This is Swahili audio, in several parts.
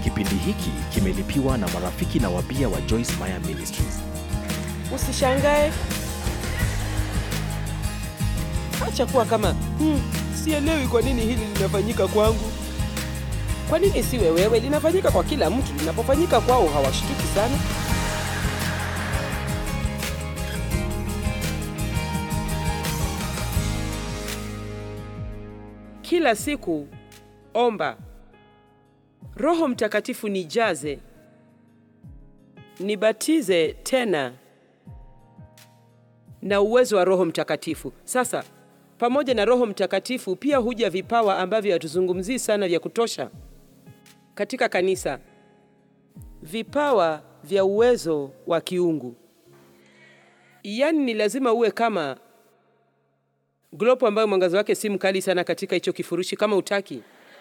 Kipindi hiki kimelipiwa na marafiki na wabia wa Joyce Meyer Ministries. Usishangae, acha kuwa kama hmm, sielewi kwa nini hili linafanyika kwangu. Kwa nini siwe wewe? Linafanyika kwa kila mtu. Linapofanyika kwao hawashtuki sana. Kila siku omba, Roho Mtakatifu nijaze, nibatize tena na uwezo wa Roho Mtakatifu. Sasa pamoja na Roho Mtakatifu pia huja vipawa ambavyo hatuzungumzii sana vya kutosha katika kanisa, vipawa vya uwezo wa kiungu. Yaani ni lazima uwe kama glopu ambayo mwangaza wake si mkali sana katika hicho kifurushi, kama utaki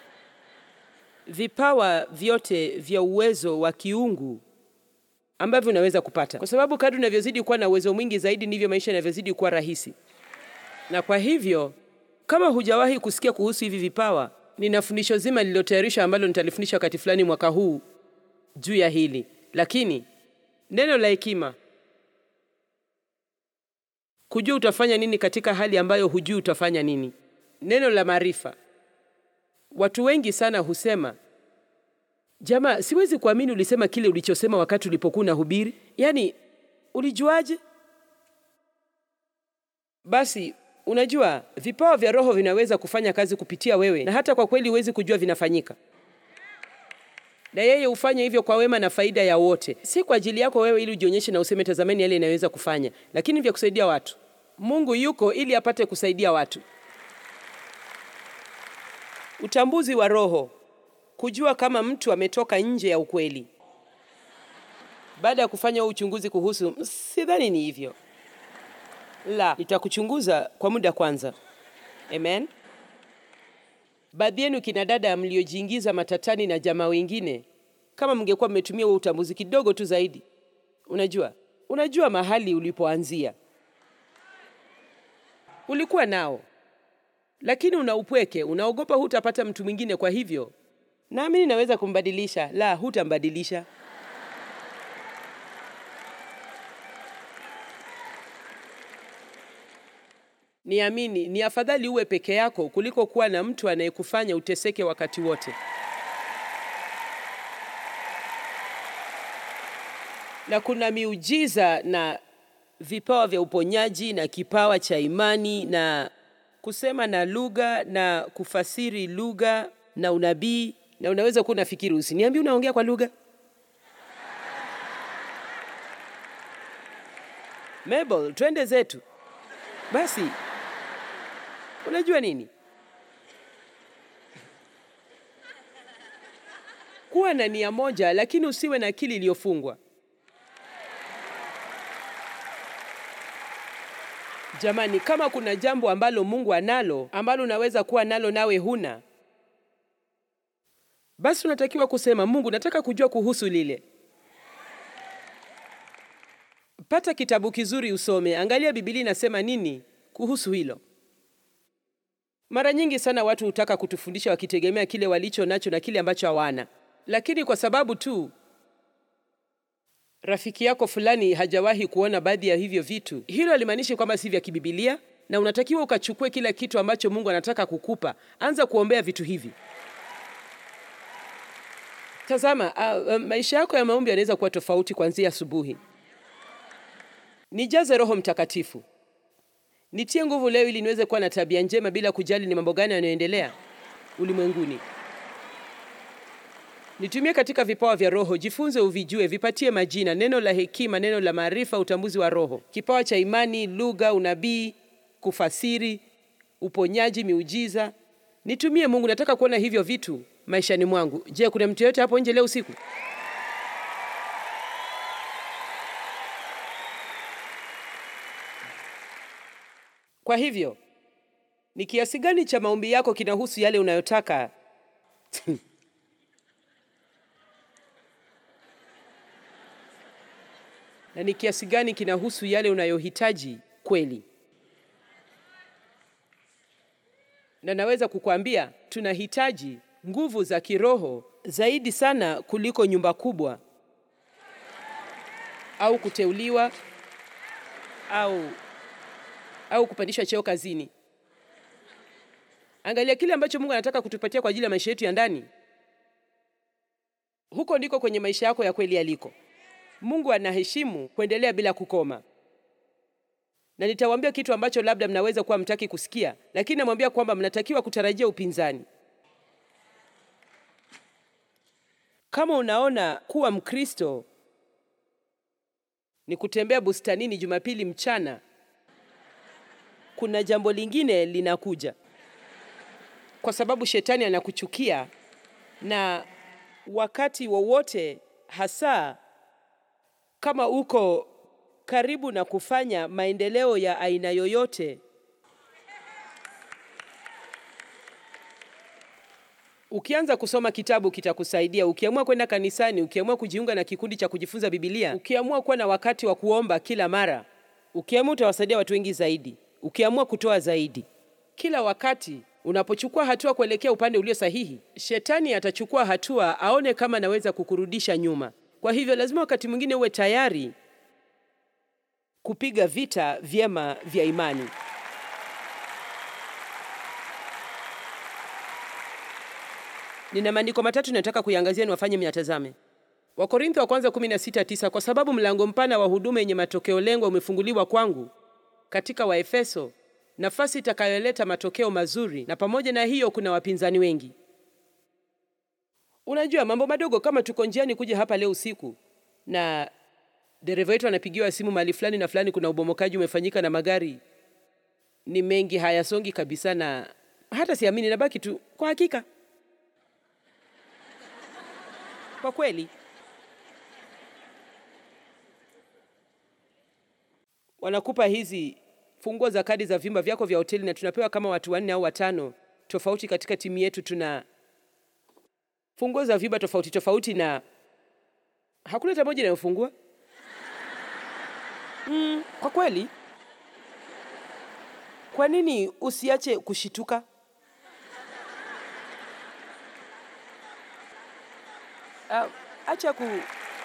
vipawa vyote vya uwezo wa kiungu ambavyo unaweza kupata, kwa sababu kadri unavyozidi kuwa na uwezo mwingi zaidi ndivyo maisha yanavyozidi kuwa rahisi. Na kwa hivyo, kama hujawahi kusikia kuhusu hivi vipawa, nina fundisho zima lililotayarishwa ambalo nitalifundisha wakati fulani mwaka huu juu ya hili. Lakini neno la hekima, kujua utafanya nini katika hali ambayo hujui utafanya nini. Neno la maarifa, watu wengi sana husema Jamaa, siwezi kuamini ulisema kile ulichosema wakati ulipokuwa unahubiri. Yaani, ulijuaje? Basi unajua vipawa vya Roho vinaweza kufanya kazi kupitia wewe, na hata kwa kweli huwezi kujua vinafanyika, na yeye hufanya hivyo kwa wema na faida ya wote, si kwa ajili yako wewe ili ujionyeshe na useme tazameni yale inaweza kufanya, lakini vya kusaidia watu. Mungu yuko ili apate kusaidia watu. Utambuzi wa Roho kujua kama mtu ametoka nje ya ukweli. Baada ya kufanya huu uchunguzi kuhusu, sidhani ni hivyo, la, nitakuchunguza kwa muda kwanza. Amen. Baadhi yenu kina dada mliojiingiza matatani na jamaa wengine, kama mngekuwa mmetumia huo utambuzi kidogo tu zaidi, unajua, unajua mahali ulipoanzia, ulikuwa nao, lakini una upweke, unaogopa hutapata mtu mwingine, kwa hivyo Naamini naweza kumbadilisha. La, hutambadilisha. Niamini, ni afadhali uwe peke yako kuliko kuwa na mtu anayekufanya uteseke wakati wote. Na kuna miujiza na vipawa vya uponyaji na kipawa cha imani na kusema na lugha na kufasiri lugha na unabii na unaweza kuwa unafikiri, usiniambie unaongea kwa lugha. Mabel, twende zetu basi. Unajua nini, kuwa na nia moja, lakini usiwe na akili iliyofungwa. Jamani, kama kuna jambo ambalo Mungu analo ambalo unaweza kuwa nalo nawe huna basi unatakiwa kusema Mungu, nataka kujua kuhusu lile. Pata kitabu kizuri usome, angalia Biblia inasema nini kuhusu hilo. Mara nyingi sana watu hutaka kutufundisha wakitegemea kile walicho nacho na kile ambacho hawana, lakini kwa sababu tu rafiki yako fulani hajawahi kuona baadhi ya hivyo vitu, hilo halimaanishi kwamba si vya kibibilia, na unatakiwa ukachukue kila kitu ambacho Mungu anataka kukupa. Anza kuombea vitu hivi. Tazama, uh, uh, maisha yako ya maombi yanaweza kuwa tofauti kuanzia asubuhi. Nijaze Roho Mtakatifu, nitie nguvu leo ili niweze kuwa na tabia njema bila kujali ni mambo gani yanayoendelea ulimwenguni. Nitumie katika vipawa vya Roho, jifunze uvijue, vipatie majina: neno la hekima, neno la maarifa, utambuzi wa Roho, kipawa cha imani, lugha, unabii, kufasiri, uponyaji, miujiza. Nitumie Mungu, nataka kuona hivyo vitu maishani mwangu. Je, kuna mtu yoyote hapo nje leo usiku? Kwa hivyo ni kiasi gani cha maombi yako kinahusu yale unayotaka? na ni kiasi gani kinahusu yale unayohitaji kweli? Na naweza kukwambia tunahitaji nguvu za kiroho zaidi sana kuliko nyumba kubwa au kuteuliwa au au kupandishwa cheo kazini. Angalia kile ambacho Mungu anataka kutupatia kwa ajili ya maisha yetu ya ndani. Huko ndiko kwenye maisha yako ya kweli yaliko. Mungu anaheshimu kuendelea bila kukoma, na nitawaambia kitu ambacho labda mnaweza kuwa mtaki kusikia, lakini namwambia kwamba mnatakiwa kutarajia upinzani. Kama unaona kuwa Mkristo ni kutembea bustanini Jumapili mchana, kuna jambo lingine linakuja, kwa sababu shetani anakuchukia na wakati wowote, hasa kama uko karibu na kufanya maendeleo ya aina yoyote, ukianza kusoma kitabu kitakusaidia. Ukiamua kwenda kanisani, ukiamua kujiunga na kikundi cha kujifunza Biblia, ukiamua kuwa na wakati wa kuomba kila mara, ukiamua utawasaidia watu wengi zaidi, ukiamua kutoa zaidi kila wakati unapochukua hatua kuelekea upande ulio sahihi, shetani atachukua hatua aone kama anaweza kukurudisha nyuma. Kwa hivyo lazima wakati mwingine uwe tayari kupiga vita vyema vya imani. Nina maandiko matatu nataka kuiangazia, niwafanye myatazame. Wakorintho wa kwanza 16:9 kwa sababu mlango mpana wa huduma yenye matokeo lengwa umefunguliwa kwangu katika Waefeso nafasi itakayoleta matokeo mazuri, na pamoja na hiyo kuna wapinzani wengi. Unajua, mambo madogo kama tuko njiani kuja hapa leo usiku na dereva wetu anapigiwa simu mahali fulani na fulani, kuna ubomokaji umefanyika na magari ni mengi, hayasongi kabisa, na hata siamini, nabaki tu kwa hakika. Kwa kweli wanakupa hizi funguo za kadi za vyumba vyako vya hoteli, na tunapewa kama watu wanne au watano tofauti katika timu yetu. Tuna funguo za vyumba tofauti tofauti, na hakuna hata moja inayofungua. Mm, kwa kweli, kwa nini usiache kushituka? Uh, acha ku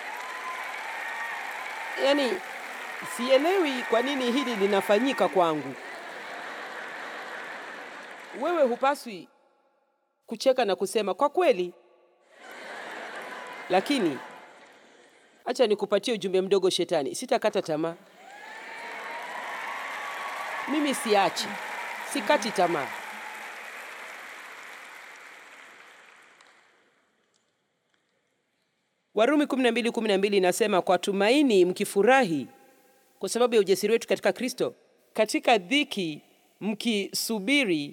yani Sielewi kwa nini hili linafanyika kwangu. Wewe hupaswi kucheka na kusema kwa kweli, lakini acha nikupatie ujumbe mdogo, shetani. Sitakata tamaa, mimi siachi, sikati tamaa. Warumi 12:12 inasema kwa tumaini mkifurahi kwa sababu ya ujasiri wetu katika Kristo, katika dhiki mkisubiri,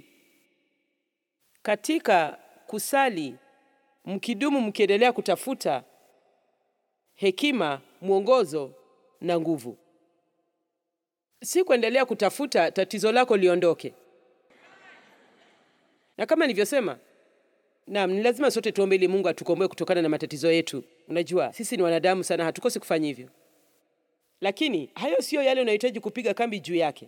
katika kusali mkidumu, mkiendelea kutafuta hekima, mwongozo na nguvu. Si kuendelea kutafuta tatizo lako liondoke. Na kama nilivyosema, naam, ni lazima sote tuombe ili Mungu atukomboe kutokana na matatizo yetu. Unajua sisi ni wanadamu sana, hatukosi kufanya hivyo lakini hayo siyo yale unayohitaji kupiga kambi juu yake.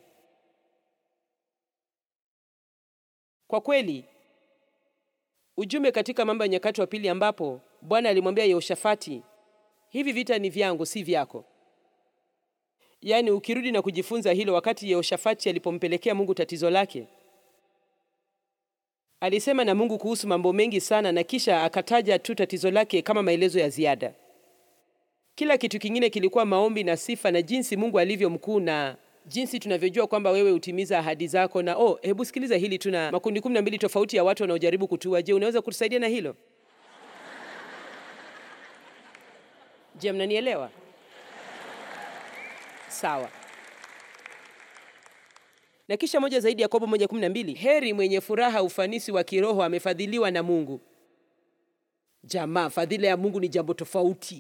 Kwa kweli, ujumbe katika Mambo ya Nyakati wa Pili, ambapo Bwana alimwambia Yehoshafati, hivi vita ni vyangu, si vyako. Yaani, ukirudi na kujifunza hilo, wakati Yehoshafati alipompelekea Mungu tatizo lake, alisema na Mungu kuhusu mambo mengi sana, na kisha akataja tu tatizo lake kama maelezo ya ziada. Kila kitu kingine kilikuwa maombi na sifa na jinsi Mungu alivyo mkuu na jinsi tunavyojua kwamba wewe hutimiza ahadi zako. Na oh, hebu sikiliza hili, tuna makundi kumi na mbili tofauti ya watu wanaojaribu kutua. Je, unaweza kutusaidia na hilo? Je, mnanielewa? Sawa. Na kisha moja zaidi, Yakobo moja kumi na mbili heri mwenye furaha, ufanisi wa kiroho, amefadhiliwa na Mungu. Jamaa, fadhila ya Mungu ni jambo tofauti.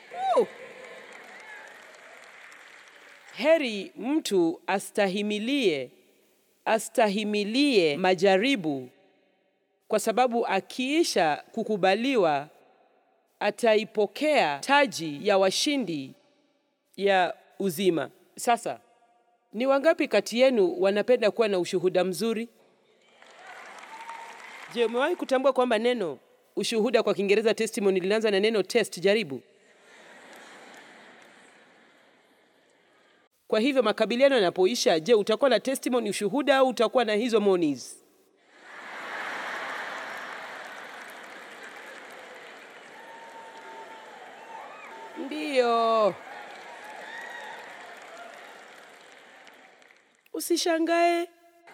Heri mtu astahimilie astahimilie majaribu, kwa sababu akiisha kukubaliwa ataipokea taji ya washindi ya uzima. Sasa ni wangapi kati yenu wanapenda kuwa na ushuhuda mzuri? Je, umewahi kutambua kwamba neno Ushuhuda kwa Kiingereza testimony linaanza na neno test, jaribu. Kwa hivyo makabiliano yanapoisha, je, utakuwa na testimony, ushuhuda au utakuwa na hizo monies? Ndiyo. Usishangae.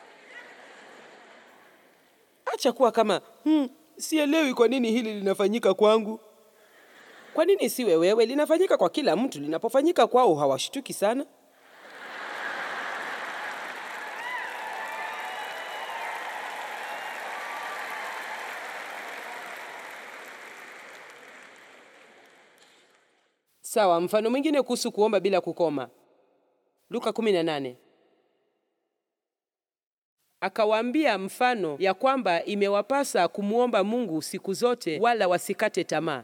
Acha kuwa kama hmm, sielewi kwa nini hili linafanyika kwangu. Kwa nini siwe wewe? Linafanyika kwa kila mtu. Linapofanyika kwao hawashtuki sana. Sawa, mfano mwingine kuhusu kuomba bila kukoma. Luka 18. Akawaambia mfano ya kwamba imewapasa kumwomba Mungu siku zote wala wasikate tamaa.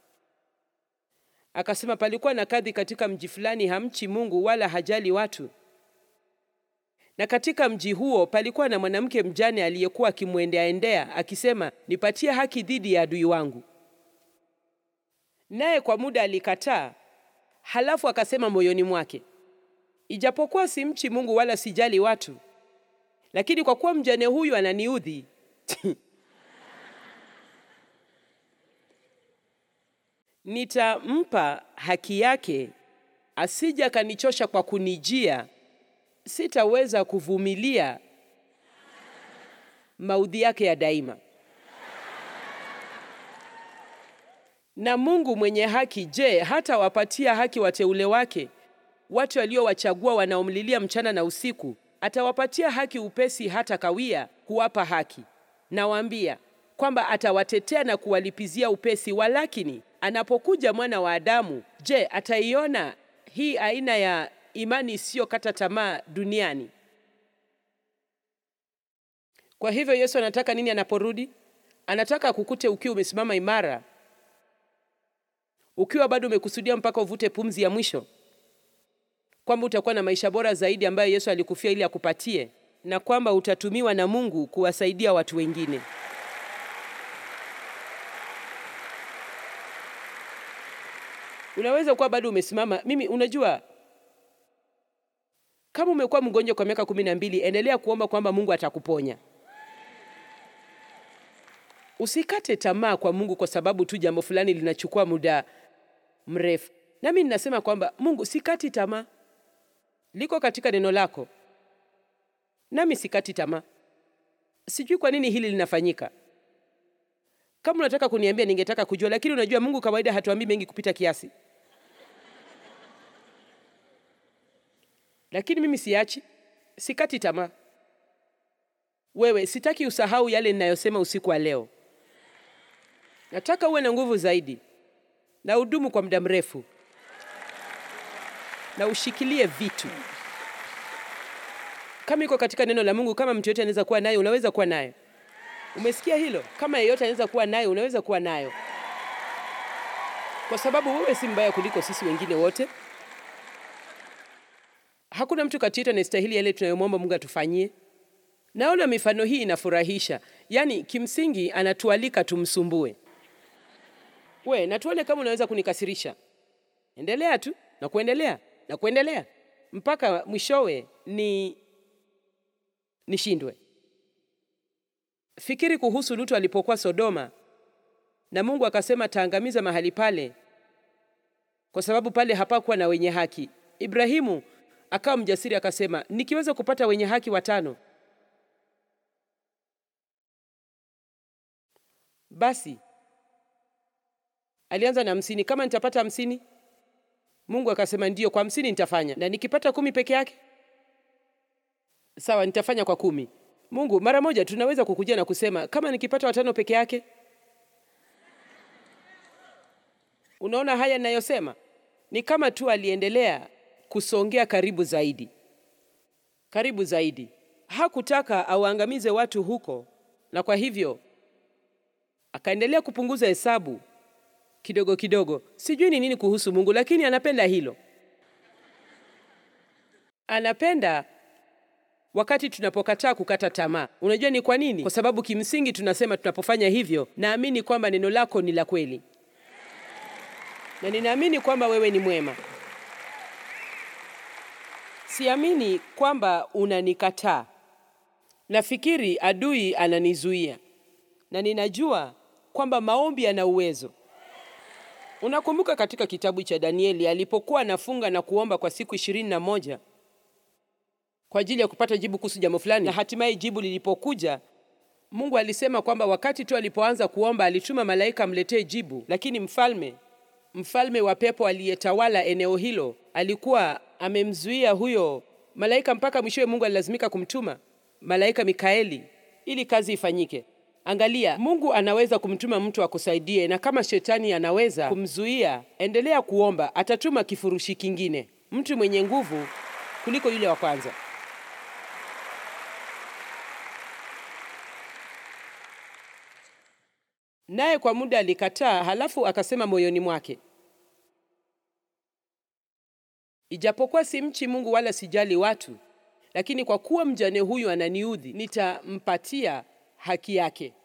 Akasema palikuwa na kadhi katika mji fulani hamchi Mungu wala hajali watu. Na katika mji huo palikuwa na mwanamke mjane aliyekuwa akimwendea endea akisema, nipatie haki dhidi ya adui wangu. Naye kwa muda alikataa, halafu akasema moyoni mwake, ijapokuwa simchi Mungu wala sijali watu, lakini kwa kuwa mjane huyu ananiudhi nitampa haki yake, asija akanichosha kwa kunijia. Sitaweza kuvumilia maudhi yake ya daima. Na Mungu mwenye haki, je, hata wapatia haki wateule wake, watu aliowachagua wanaomlilia mchana na usiku? Atawapatia haki upesi hata kawia kuwapa haki. Nawaambia kwamba atawatetea na kuwalipizia upesi. Walakini anapokuja mwana wa Adamu, je, ataiona hii aina ya imani isiyokata tamaa duniani? Kwa hivyo Yesu anataka nini anaporudi? Anataka kukute ukiwa umesimama imara, ukiwa bado umekusudia mpaka uvute pumzi ya mwisho, kwamba utakuwa na maisha bora zaidi ambayo Yesu alikufia ili akupatie, na kwamba utatumiwa na Mungu kuwasaidia watu wengine. Unaweza kuwa bado umesimama. Mimi unajua, kama umekuwa mgonjwa kwa miaka kumi na mbili, endelea kuomba kwamba Mungu atakuponya. Usikate tamaa kwa Mungu kwa sababu tu jambo fulani linachukua muda mrefu. Nami ninasema kwamba Mungu, sikati tamaa, liko katika neno lako, nami sikati tamaa. Sijui kwa nini hili linafanyika. Kama unataka kuniambia, ningetaka kujua, lakini unajua, Mungu kawaida hatuambii mengi kupita kiasi. Lakini mimi siachi, sikati tamaa. Wewe, sitaki usahau yale ninayosema usiku wa leo. Nataka uwe na nguvu zaidi na udumu kwa muda mrefu na ushikilie vitu kama iko katika neno la Mungu. Kama mtu yote anaweza kuwa nayo, unaweza kuwa nayo. Umesikia hilo? Kama yeyote anaweza kuwa nayo, unaweza kuwa nayo, kwa sababu wewe si mbaya kuliko sisi wengine wote. Hakuna mtu kati yetu anayestahili yale tunayomwomba Mungu atufanyie. Naona mifano hii inafurahisha, yaani kimsingi anatualika tumsumbue. We, na tuone kama unaweza kunikasirisha. Endelea tu na kuendelea na kuendelea mpaka mwishowe ni nishindwe. Fikiri kuhusu Lutu alipokuwa Sodoma na Mungu akasema taangamiza mahali pale kwa sababu pale hapakuwa na wenye haki. Ibrahimu akawa mjasiri akasema, nikiweza kupata wenye haki watano basi alianza na hamsini. Kama nitapata hamsini, Mungu akasema ndiyo, kwa hamsini nitafanya, na nikipata kumi peke yake, sawa, nitafanya kwa kumi. Mungu mara moja tunaweza kukuja na kusema kama nikipata watano peke yake. Unaona haya ninayosema ni kama tu aliendelea kusongea karibu zaidi, karibu zaidi. Hakutaka auangamize watu huko, na kwa hivyo akaendelea kupunguza hesabu kidogo kidogo. Sijui ni nini kuhusu Mungu, lakini anapenda hilo. Anapenda wakati tunapokataa kukata tamaa. Unajua ni kwa nini? Kwa sababu kimsingi tunasema tunapofanya hivyo, naamini kwamba neno lako ni la kweli na ninaamini kwamba wewe ni mwema. Siamini kwamba unanikataa. Nafikiri adui ananizuia, na ninajua kwamba maombi yana uwezo. Unakumbuka katika kitabu cha Danieli alipokuwa anafunga na kuomba kwa siku ishirini na moja kwa ajili ya kupata jibu kuhusu jambo fulani, na hatimaye jibu lilipokuja, Mungu alisema kwamba wakati tu alipoanza kuomba alituma malaika amletee jibu, lakini mfalme mfalme wa pepo aliyetawala eneo hilo alikuwa amemzuia huyo malaika mpaka mwishowe Mungu alilazimika kumtuma malaika Mikaeli ili kazi ifanyike. Angalia, Mungu anaweza kumtuma mtu akusaidie, na kama shetani anaweza kumzuia, endelea kuomba, atatuma kifurushi kingine, mtu mwenye nguvu kuliko yule wa kwanza. Naye kwa muda alikataa, halafu akasema moyoni mwake, ijapokuwa simchi Mungu wala sijali watu, lakini kwa kuwa mjane huyu ananiudhi, nitampatia haki yake.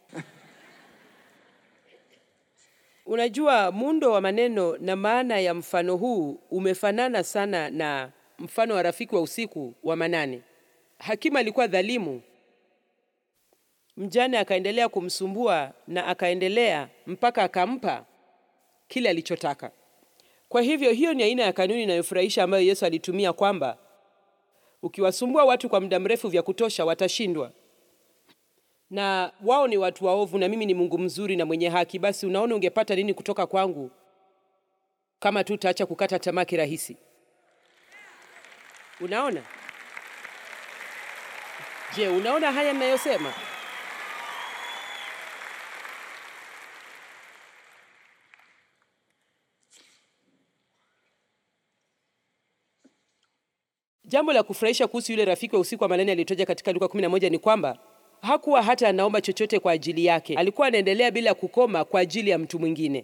Unajua, muundo wa maneno na maana ya mfano huu umefanana sana na mfano wa rafiki wa usiku wa manane. Hakimu alikuwa dhalimu, mjane akaendelea kumsumbua na akaendelea mpaka akampa kile alichotaka. Kwa hivyo, hiyo ni aina ya kanuni inayofurahisha ambayo Yesu alitumia kwamba ukiwasumbua watu kwa muda mrefu vya kutosha watashindwa na wao ni watu waovu na mimi ni Mungu mzuri na mwenye haki, basi unaona ungepata nini kutoka kwangu kama tu utaacha kukata tamaa kirahisi? Unaona? Je, unaona haya ninayosema? Jambo la kufurahisha kuhusu yule rafiki wa usiku wa manane aliyetoja katika Luka 11 ni kwamba hakuwa hata anaomba chochote kwa ajili yake. Alikuwa anaendelea bila kukoma kwa ajili ya mtu mwingine.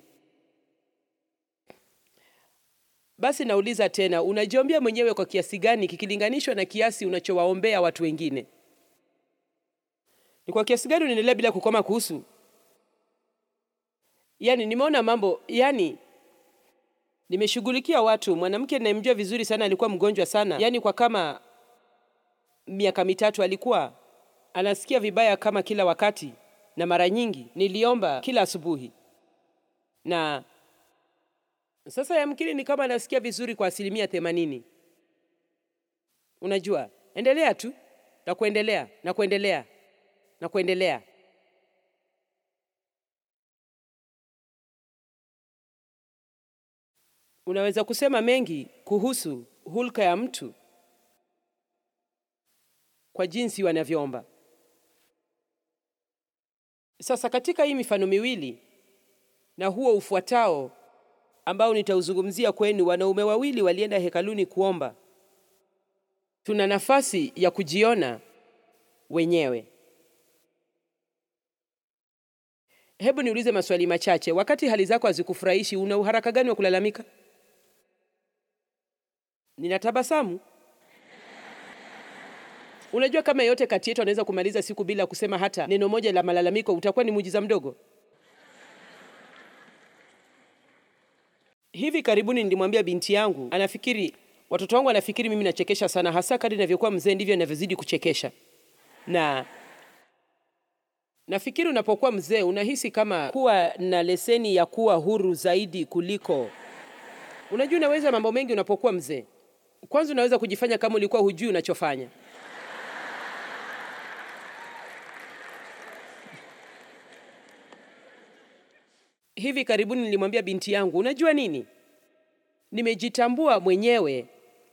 Basi nauliza tena, unajiombea mwenyewe kwa kiasi gani kikilinganishwa na kiasi unachowaombea watu wengine? Ni kwa kiasi gani unaendelea bila kukoma kuhusu? Yaani nimeona mambo, yaani nimeshughulikia watu. Mwanamke ninayemjua vizuri sana alikuwa mgonjwa sana, yaani kwa kama miaka mitatu alikuwa anasikia vibaya kama kila wakati, na mara nyingi niliomba kila asubuhi, na sasa yamkini ni kama anasikia vizuri kwa asilimia themanini. Unajua, endelea tu na kuendelea na kuendelea na kuendelea. Unaweza kusema mengi kuhusu hulka ya mtu kwa jinsi wanavyoomba. Sasa katika hii mifano miwili na huo ufuatao ambao nitauzungumzia kwenu, wanaume wawili walienda hekaluni kuomba. Tuna nafasi ya kujiona wenyewe. Hebu niulize maswali machache. Wakati hali zako hazikufurahishi, una uharaka gani wa kulalamika? Ninatabasamu. Unajua, kama yeyote kati yetu anaweza kumaliza siku bila kusema hata neno moja la malalamiko, utakuwa ni muujiza mdogo. Hivi karibuni nilimwambia binti yangu, anafikiri watoto wangu anafikiri mimi nachekesha sana, hasa kadri ninavyokuwa mzee ndivyo ninavyozidi kuchekesha. Na nafikiri unapokuwa mzee unahisi kama kuwa na leseni ya kuwa huru zaidi kuliko. Unajua, unaweza mambo mengi unapokuwa mzee. Kwanza unaweza kujifanya kama ulikuwa hujui unachofanya. Hivi karibuni nilimwambia binti yangu, unajua nini, nimejitambua mwenyewe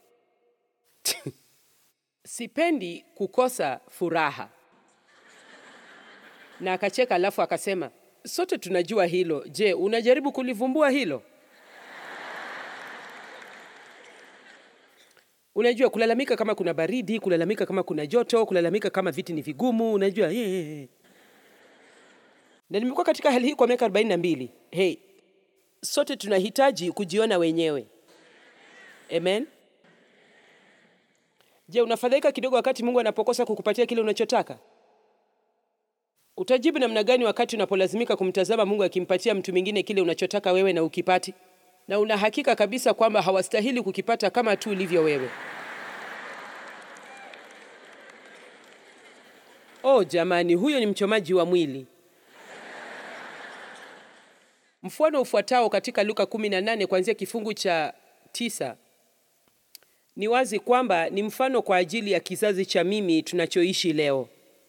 sipendi kukosa furaha. Na akacheka, alafu akasema, sote tunajua hilo. Je, unajaribu kulivumbua hilo? Unajua, kulalamika kama kuna baridi, kulalamika kama kuna joto, kulalamika kama viti ni vigumu, unajua yeah. Na nimekuwa katika hali hii kwa miaka arobaini na mbili. Hey, sote tunahitaji kujiona wenyewe. Amen. Je, unafadhaika kidogo wakati Mungu anapokosa kukupatia kile unachotaka? Utajibu namna gani wakati unapolazimika kumtazama Mungu akimpatia mtu mwingine kile unachotaka wewe na ukipati, na una hakika kabisa kwamba hawastahili kukipata kama tu ulivyo wewe? Oh jamani, huyo ni mchomaji wa mwili. Mfano ufuatao katika Luka 18 kuanzia kifungu cha tisa ni wazi kwamba ni mfano kwa ajili ya kizazi cha mimi tunachoishi leo.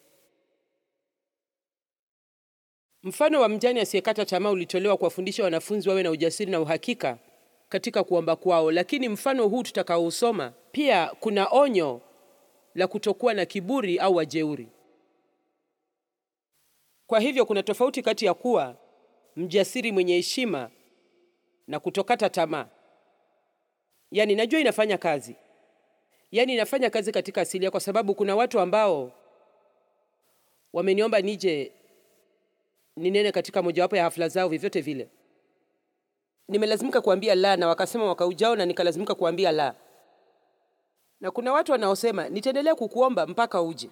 Mfano wa mjane asiyekata tamaa ulitolewa kuwafundisha wanafunzi wawe na ujasiri na uhakika katika kuomba kwao, lakini mfano huu tutakaousoma pia kuna onyo la kutokuwa na kiburi au wajeuri. Kwa hivyo kuna tofauti kati ya kuwa mjasiri mwenye heshima na kutokata tamaa. Yaani najua inafanya kazi, yaani inafanya kazi katika asilia, kwa sababu kuna watu ambao wameniomba nije ninene katika mojawapo ya hafla zao. Vyovyote vile nimelazimika kuambia la, na wakasema mwaka ujao, na nikalazimika kuambia la. Na kuna watu wanaosema nitaendelea kukuomba mpaka uje.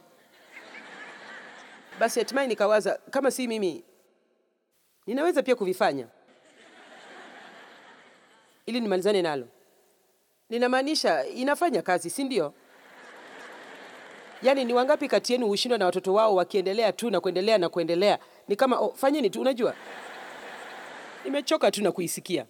Basi hatimaye nikawaza kama si mimi ninaweza pia kuvifanya ili nimalizane nalo. Ninamaanisha inafanya kazi, si ndio? Yaani ni wangapi kati yenu hushindwa na watoto wao wakiendelea tu na kuendelea na kuendelea? Ni kama oh, fanyeni tu. Unajua, nimechoka tu na kuisikia.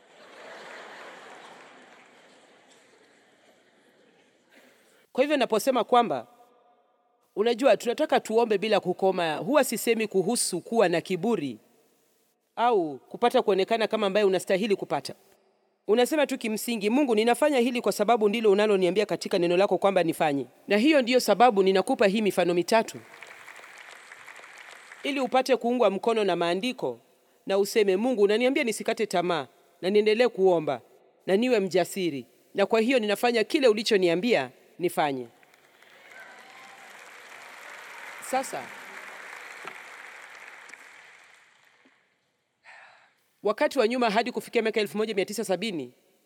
Kwa hivyo naposema kwamba unajua, tunataka tuombe bila kukoma, huwa sisemi kuhusu kuwa na kiburi au kupata kuonekana kama ambaye unastahili kupata. Unasema tu kimsingi, Mungu, ninafanya hili kwa sababu ndilo unaloniambia katika neno lako kwamba nifanye, na hiyo ndiyo sababu ninakupa hii mifano mitatu ili upate kuungwa mkono na maandiko na useme, Mungu, unaniambia nisikate tamaa na niendelee kuomba na niwe mjasiri, na kwa hiyo ninafanya kile ulichoniambia nifanye. Sasa wakati wa nyuma hadi kufikia miaka 1970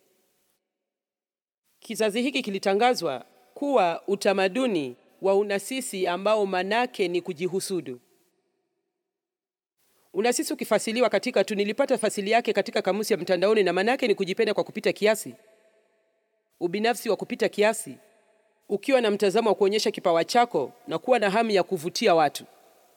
kizazi hiki kilitangazwa kuwa utamaduni wa unasisi ambao manake ni kujihusudu. Unasisi ukifasiliwa katika tu, nilipata fasili yake katika kamusi ya mtandaoni, na manake ni kujipenda kwa kupita kiasi, ubinafsi wa kupita kiasi, ukiwa na mtazamo wa kuonyesha kipawa chako na kuwa na hamu ya kuvutia watu.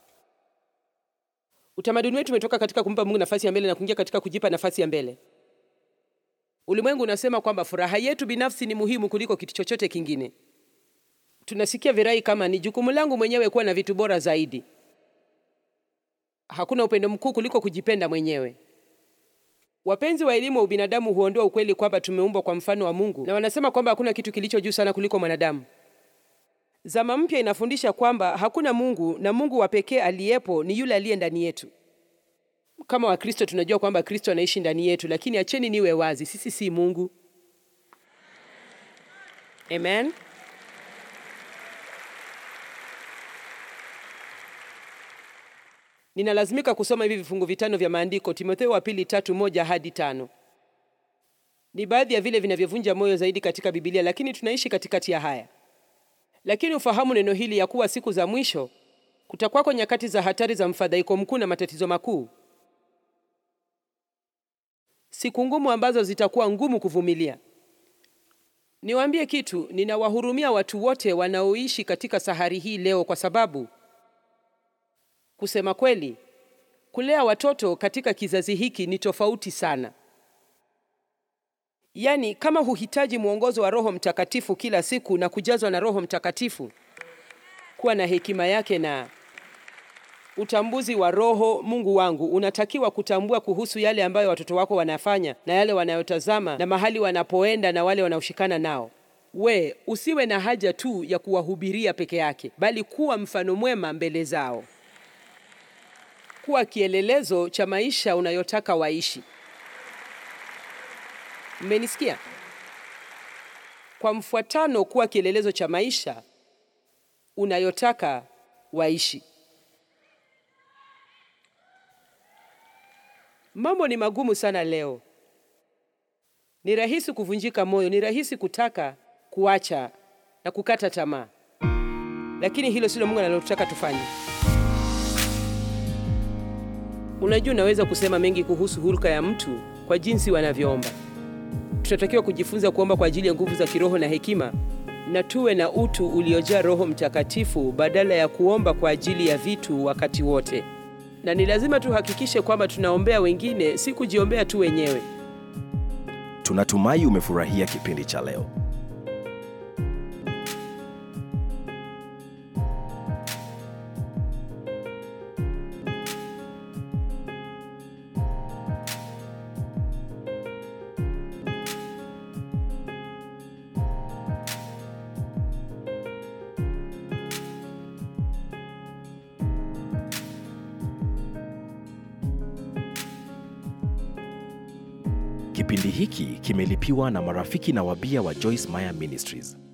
Utamaduni wetu umetoka katika kumpa Mungu nafasi ya mbele na kuingia katika kujipa nafasi ya mbele. Ulimwengu unasema kwamba furaha yetu binafsi ni muhimu kuliko kitu chochote kingine. Tunasikia virai kama ni jukumu langu mwenyewe kuwa na vitu bora zaidi. Hakuna upendo mkuu kuliko kujipenda mwenyewe. Wapenzi wa elimu wa ubinadamu huondoa ukweli kwamba tumeumbwa kwa mfano wa Mungu, na wanasema kwamba hakuna kitu kilicho juu sana kuliko mwanadamu. Zama mpya inafundisha kwamba hakuna Mungu na Mungu wa pekee aliyepo ni yule aliye ndani yetu. Kama Wakristo tunajua kwamba Kristo anaishi ndani yetu, lakini acheni niwe wazi, sisi si Mungu. Amen. Ninalazimika kusoma hivi vifungu vitano vya maandiko, Timotheo wa pili tatu moja hadi tano. Ni baadhi ya vile vinavyovunja moyo zaidi katika Biblia, lakini tunaishi katikati ya haya. Lakini ufahamu neno hili ya kuwa siku za mwisho kutakuwako nyakati za hatari za mfadhaiko mkuu na matatizo makuu, siku ngumu ambazo zitakuwa ngumu kuvumilia. Niwaambie kitu, ninawahurumia watu wote wanaoishi katika sahari hii leo, kwa sababu kusema kweli, kulea watoto katika kizazi hiki ni tofauti sana. Yaani, kama huhitaji mwongozo wa Roho Mtakatifu kila siku na kujazwa na Roho Mtakatifu, kuwa na hekima yake na utambuzi wa Roho, Mungu wangu, unatakiwa kutambua kuhusu yale ambayo watoto wako wanafanya na yale wanayotazama na mahali wanapoenda na wale wanaoshikana nao. We usiwe na haja tu ya kuwahubiria peke yake, bali kuwa mfano mwema mbele zao, kuwa kielelezo cha maisha unayotaka waishi. Mmenisikia? Kwa mfuatano, kuwa kielelezo cha maisha unayotaka waishi. Mambo ni magumu sana leo. Ni rahisi kuvunjika moyo, ni rahisi kutaka kuacha na kukata tamaa, lakini hilo silo Mungu analotaka tufanye. Unajua, unaweza kusema mengi kuhusu hulka ya mtu kwa jinsi wanavyoomba. Tunatakiwa kujifunza kuomba kwa ajili ya nguvu za kiroho na hekima, na tuwe na utu uliojaa Roho Mtakatifu badala ya kuomba kwa ajili ya vitu wakati wote. Na ni lazima tuhakikishe kwamba tunaombea wengine, si kujiombea tu wenyewe. Tunatumai umefurahia kipindi cha leo. Kipindi hiki kimelipiwa na marafiki na wabia wa Joyce Meyer Ministries.